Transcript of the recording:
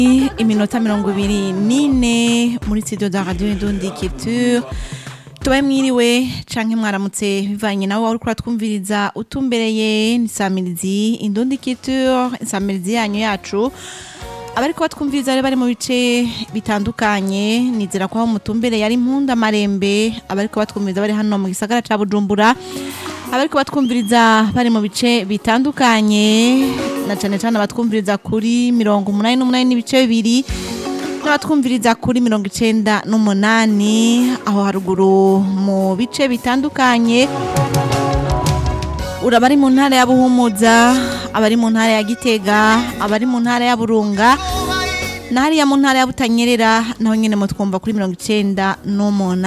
iminota mirongo ibiri n'ine muri studio za radio indundi culture tubaye mwiriwe canke mwaramutse bivanye nawe wari uriko twumviriza utumbereye n'isamirizi indundi culture insamirizi yanyu yacu abariko batwumviriza rero bari mu bice bitandukanye nizera ko aho mutumbereye ari impunda marembe abariko batwumviriza bari hano mu gisagara ca bujumbura abariko batwumviriza bari mu bice bitandukanye na cane cane abatwumviriza kuri mirongo umunani n'umunani n'ibice bibiri n'abatwumviriza kuri mirongo icenda n'umunani aho haruguru mu bice bitandukanye uraba ari mu ntara ya buhumuza abari mu ntara ya gitega abari mu ntara ya burunga na hariya mu ntara ya butanyerera naho nyene mutwumva kuri mirongo icenda n'umunani